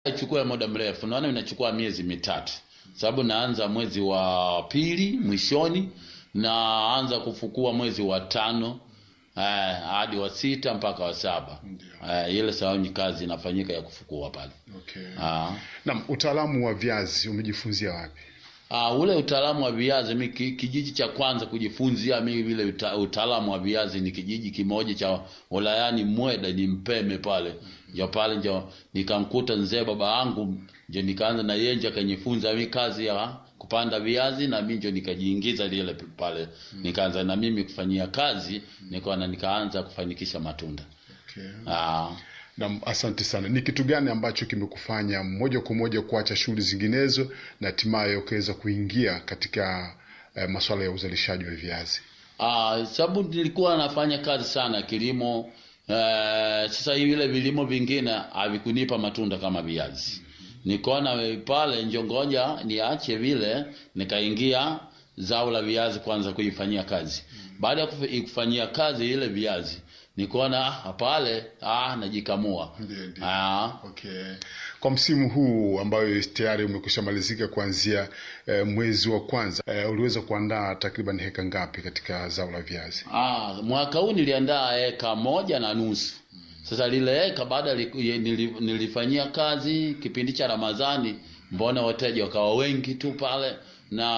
Ichukue muda mrefu, naona inachukua miezi mitatu, sababu naanza mwezi wa pili mwishoni, naanza kufukua mwezi wa tano eh, hadi wa sita mpaka wa saba eh, ile sababu ni kazi inafanyika ya kufukua pale. Okay. Ah. Naam, utaalamu wa viazi umejifunzia wapi? Ah, ule utaalamu wa viazi mi ki- kijiji cha kwanza kujifunzia mimi vile uta, utaalamu wa viazi ni kijiji kimoja cha wilayani Mweda ni Mpeme pale. Ndio pale ndio nikamkuta mzee baba yangu ndio nikaanza na yeye ndio akanifunza mimi kazi ya kupanda viazi na mimi ndio nikajiingiza lile pale. Nikaanza na mimi kufanyia kazi nikaona nikaanza kufanikisha matunda. Okay. Ah. Naam, asante sana. Ni kitu gani ambacho kimekufanya moja kwa moja kuacha shughuli zinginezo na hatimaye ukaweza kuingia katika eh, masuala ya uzalishaji wa viazi? Ah, sababu nilikuwa nafanya kazi sana kilimo. Eh, sasa hivi vile vilimo vingine havikunipa matunda kama viazi. Nikaona eh, pale njongoja niache vile, nikaingia zao la viazi kwanza kuifanyia kazi. Baada ya kufi- kufanyia kazi ile viazi, nikaona ah, pale ah, najikamua. Ndiyo, ndiyo. Ah, Okay. Kwa msimu huu ambayo tayari umekwisha malizika kuanzia eh, mwezi wa kwanza eh, uliweza kuandaa takriban heka ngapi katika zao la viazi? Ah, mwaka huu niliandaa eka moja na nusu. Sasa lile eka baada li- ye- nili- nilifanyia kazi kipindi cha Ramadhani, mbona wateja wakawa wengi tu pale na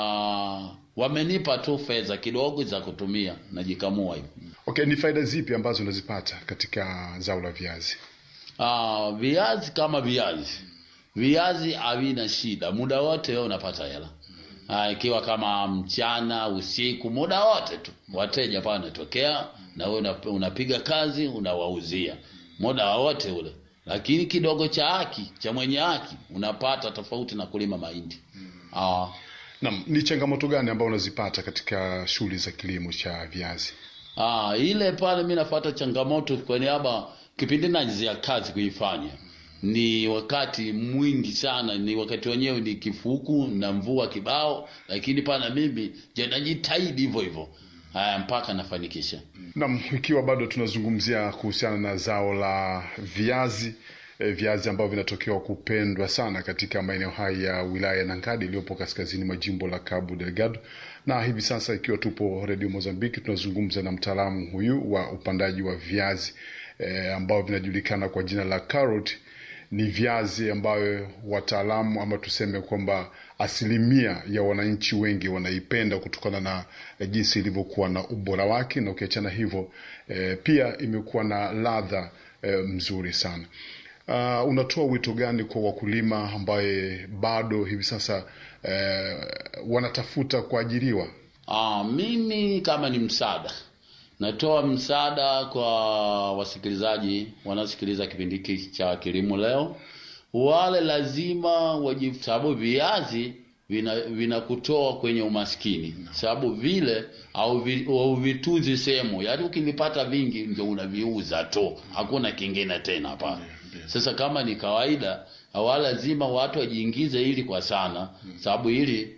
wamenipa tu fedha kidogo za kutumia najikamua hivyo. Okay, ni faida zipi ambazo unazipata katika zao la viazi? Ah, viazi kama viazi, viazi havina shida, muda wote wewe unapata hela. Ah, ikiwa kama mchana, usiku, muda wote tu wateja pale wanatokea na wewe una- unapiga kazi unawauzia muda wote ule, lakini kidogo cha haki cha mwenye haki unapata tofauti na kulima mahindi. Ah, Naam, ni changamoto gani ambayo unazipata katika shughuli za kilimo cha viazi? Ah, ile pale mi nafuata changamoto kwa niaba kipindi najizia kazi kuifanya ni wakati mwingi sana, ni wakati wenyewe ni kifuku na mvua kibao, lakini pana mimi je najitahidi hivyo hivyo haya mpaka nafanikisha. Naam, ikiwa bado tunazungumzia kuhusiana na zao la viazi e, viazi ambavyo vinatokewa kupendwa sana katika maeneo haya ya wilaya ya Nangadi iliyopo kaskazini mwa jimbo la Cabo Delgado, na hivi sasa ikiwa tupo Radio Mozambiki tunazungumza na mtaalamu huyu wa upandaji wa viazi e, ambao vinajulikana kwa jina la carrot. Ni viazi ambayo wataalamu ama tuseme kwamba asilimia ya wananchi wengi wanaipenda kutokana na eh, jinsi ilivyokuwa na ubora wake, na ukiachana hivyo eh, pia imekuwa na ladha eh, mzuri sana. Uh, unatoa wito gani kwa wakulima ambaye bado hivi sasa eh, wanatafuta kuajiriwa? Ah, mimi kama ni msaada natoa msaada kwa wasikilizaji wanaosikiliza kipindi hiki cha kilimo leo, wale lazima waji, sababu viazi vina vinakutoa kwenye umaskini, sababu vile au vi, au vitunzi sehemu, yaani ukivipata vingi ndio unaviuza tu, hakuna kingine tena pale. Sasa kama ni kawaida, hawa lazima watu wajiingize ili kwa sana, sababu hili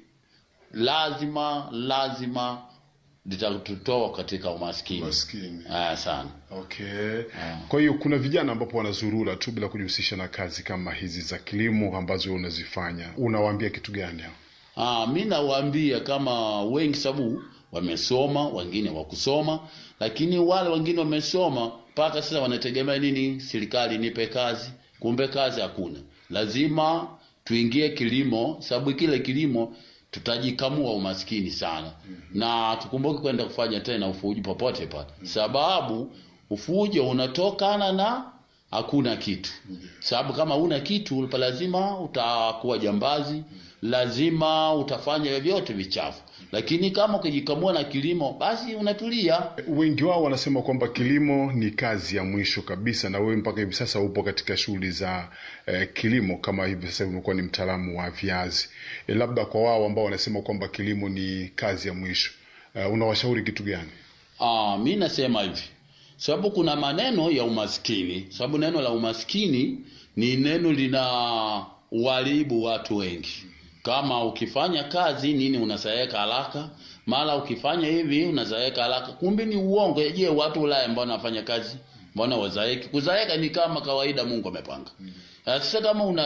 lazima lazima litatutoa katika umaskini Maskini. ah, sana. Okay. Kwa hiyo kuna vijana ambapo wanazurura tu bila kujihusisha na kazi kama hizi za kilimo ambazo unazifanya, unawaambia kitu gani hao? Ah, mi nawaambia kama wengi, sababu wamesoma, wengine wakusoma, lakini wale wengine wamesoma mpaka sasa wanategemea nini? Serikali nipe kazi, kumbe kazi hakuna. Lazima tuingie kilimo, sababu kile kilimo tutajikamua umaskini sana, na tukumbuke kwenda kufanya tena ufuji popote pale, sababu ufujo unatokana na hakuna kitu. Sababu kama una kitu pa lazima utakuwa jambazi, lazima utafanya vyote vichafu. Lakini kama ukijikamua na kilimo, basi unatulia. Wengi wao wanasema kwamba kilimo ni kazi ya mwisho kabisa, na wewe mpaka hivi sasa upo katika shughuli za eh, kilimo kama hivi sasa umekuwa ni mtaalamu wa viazi. Eh, labda kwa wao ambao wanasema kwamba kilimo ni kazi ya mwisho eh, unawashauri kitu gani? Ah, mi nasema hivi, sababu kuna maneno ya umaskini, sababu neno la umaskini ni neno lina uharibu watu wengi. Kama ukifanya kazi nini unazaeka haraka, mara ukifanya hivi unazaeka haraka, kumbe ni uongo. Je, watu Ulaya ambao wanafanya kazi mbona wazaeki? Kuzaeka ni kama kawaida, Mungu amepanga. Uh, sasa kama una